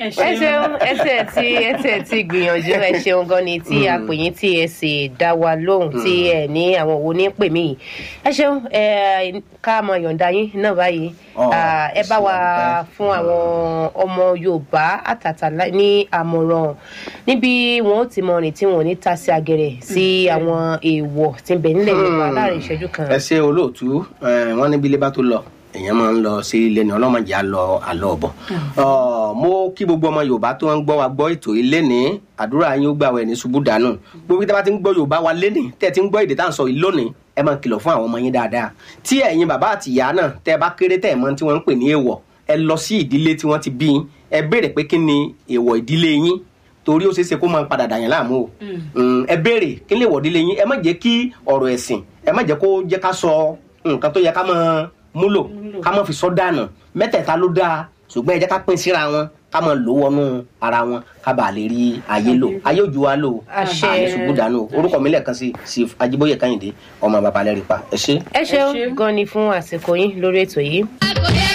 ẹ ẹ ṣeun ẹsẹ tí ẹsẹ tí gbìyànjú ẹ ṣeun gan ni tí a pè yín tí ẹ sì dá wa lóhùn tí ẹ ní àwọn wo ní pè mí yìí ẹ ṣeun ẹ ká mọ yọ̀ǹda yín náà báyìí Ọ, Ah, ẹ bá wa ṣeun. fún àwọn ọmọ yorùbá àtàtà lá- ní àmọ̀ràn níbi wọn ó ti mọ rìn tí wọn ò ní ta sí agẹrẹ sí àwọn èèwọ̀ tí ń bẹ nílẹ̀ yorùbá láàrin ìṣẹ́jú kan. ẹ ṣe olóòtú ẹ, wọn níbi ilé bá tó lọ èèyàn máa ń lọ sí ilé ni ọlọ́mọdé á lọ àlọ́ ọ̀bọ̀ Ọ, mo kí gbogbo ọmọ yorùbá tó ń gbọ́ wa gbọ́ ètò ilé ní àdúrà yín ó gbà wẹ̀ ní ṣubú dànù gbogbo tí a bá ti ń gbọ́ yorùbá wa lénìí tẹ́ ẹ ti ń gbọ́ èdè tá à ń sọ yìí lónìí ẹ máa kìlọ̀ fún àwọn ọmọ yín dáadáa tí ẹ̀yin bàbá àti ìyá náà tẹ́ ẹ bá kéré tẹ́ ẹ mọ̀ tí wọ́n ń pè ní èèwọ̀ ẹ lọ sí ìdílé tí wọ́n ti bí yín ẹ béèrè pé kí ni èèwọ̀ ìdílé yín torí ó ṣeé ṣe kó máa padà dàyàn láàmú o Mm, ẹ béèrè kí lè wọ̀dílé yín ẹ má jẹ́ kí ọ̀rọ̀ ẹ̀sìn ẹ má jẹ́ kó jẹ́ ká sọ nǹkan tó yẹ ká máa múlò ká máa fi sọ dànù mẹ́tẹ̀ẹ̀ta ló dáa ṣùgbọ́n ẹ jẹ́ ká pín síra wọn ká máa lò wọnú ara wọn ká bàa lè rí ayé lò ayé òjò wa lò Àṣẹ. àní ṣubú dànù orúkọ mi lẹ́ẹ̀kan sí sí ajíbóyè kẹ́hìndé ọmọ bàbá lẹ́rìí pa ẹ ṣé. ẹ ṣeun ṣeun. gan ni fún àsìkò yín lórí ètò yìí.